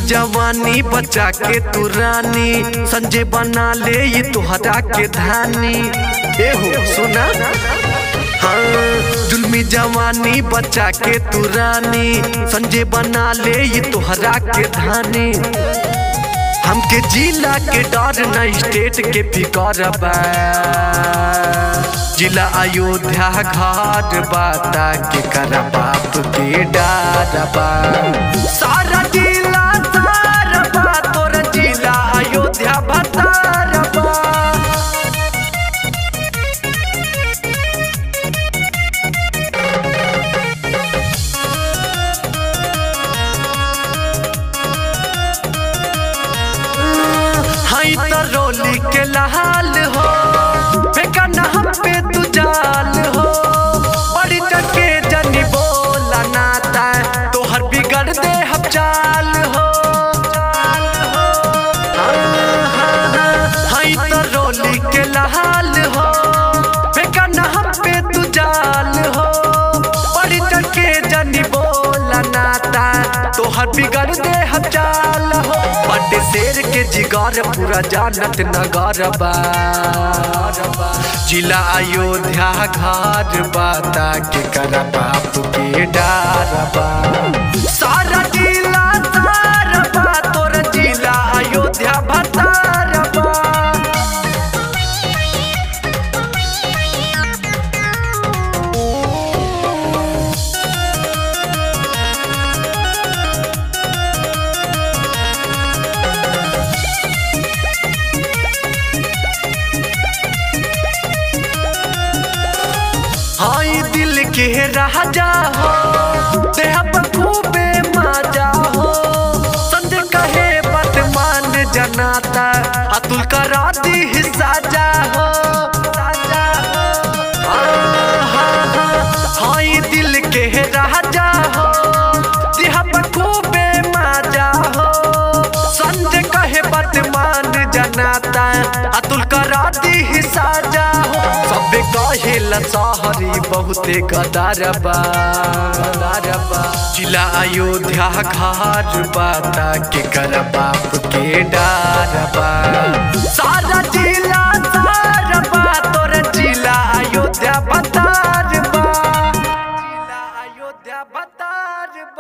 जवानी बचा के तू रानी संजय बना ले ये तुहरा के धानी ए हो सुना हाँ जुल्मी जवानी बचा के तू रानी संजय बना ले ये तुहरा के धानी हमके जिला के डर न स्टेट के फिकर बा जिला अयोध्या घाट बाता के कर बाप के डार बा सारा जिला तार बा तोर जिला अयोध्या भतार बा हाई तरोली के लाल हो बेगाना हम पे तू जाल हो बड़ी टके जनी बोला नाता तोहर बिगड़ दे हम चाल हो हाई तरोली के लाल हो बेगाना हम पे तू जाल हो बड़ी टके जनी बोला नाता तोहर बिगड़ दे हम चाल हो बड़े शेर के जिगर पूरा जानत नगर बा जिला अयोध्या घर बाता के कर बाप के डार बा सारा जिला तार बा तोर जिला अयोध्या भतार बा हाई दिल के राजा हो देह पर खूबे माजा हो संद कहे बात मान जनाता अतुल करा दी साजा हो साजा हो हाई दिल के राजा हो देह पर खूबे माजा हो संजय कहे बात मान जनाता अतुल करा दी साजा हो सबे कहेला सहरी बहुते गदारबा गदारबा जिला अयोध्या घर बाता के कर बाप के डारबा सारा जिला तारबा तोर जिला अयोध्या बतारबा जिला अयोध्या बतारबा